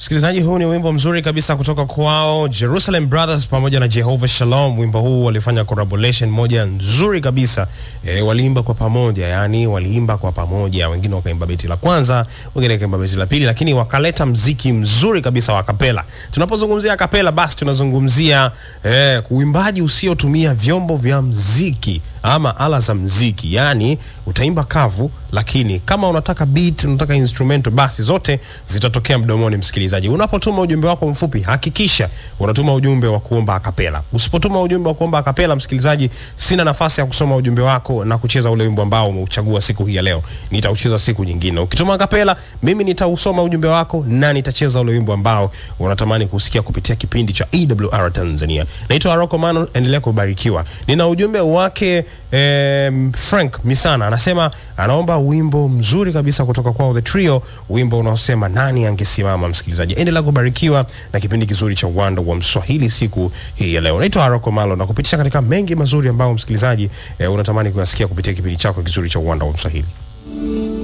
Msikilizaji, huu ni wimbo mzuri kabisa kutoka kwao Jerusalem Brothers pamoja na Jehovah Shalom. Wimbo huu walifanya collaboration moja nzuri kabisa e, waliimba kwa pamoja, yani waliimba kwa pamoja, wengine wakaimba beti la kwanza, wengine wakaimba beti la pili, lakini wakaleta mziki mzuri kabisa wa kapela. Tunapozungumzia kapela, basi tunazungumzia e, uimbaji usiotumia vyombo vya mziki ama ala za mziki, yani utaimba kavu, lakini kama unataka beat, unataka instrumental, basi zote zitatokea mdomoni. Msikilizaji, unapotuma ujumbe wako mfupi, hakikisha unatuma ujumbe wa kuomba akapela. Usipotuma ujumbe wa kuomba akapela, msikilizaji, sina nafasi ya kusoma ujumbe wako na kucheza ule wimbo ambao umeuchagua siku hii ya leo. Nitaucheza siku nyingine. Ukituma akapela, mimi nitausoma ujumbe wako na nitacheza ule wimbo ambao unatamani kusikia kupitia kipindi cha EWR Tanzania. Naitwa Aroko Mano, endelea kubarikiwa. Nina ujumbe wake eh, Frank Misana anasema anaomba wimbo mzuri kabisa kutoka kwao The Trio, wimbo unaosema nani angesimama. Msikilizaji, endelea kubarikiwa na kipindi kizuri cha Uwanda wa Mswahili siku hii ya leo. Naitwa Aroko Malo na kupitisha katika mengi mazuri ambayo msikilizaji eh, unatamani kuyasikia kupitia kipindi chako kizuri cha Uwanda wa Mswahili.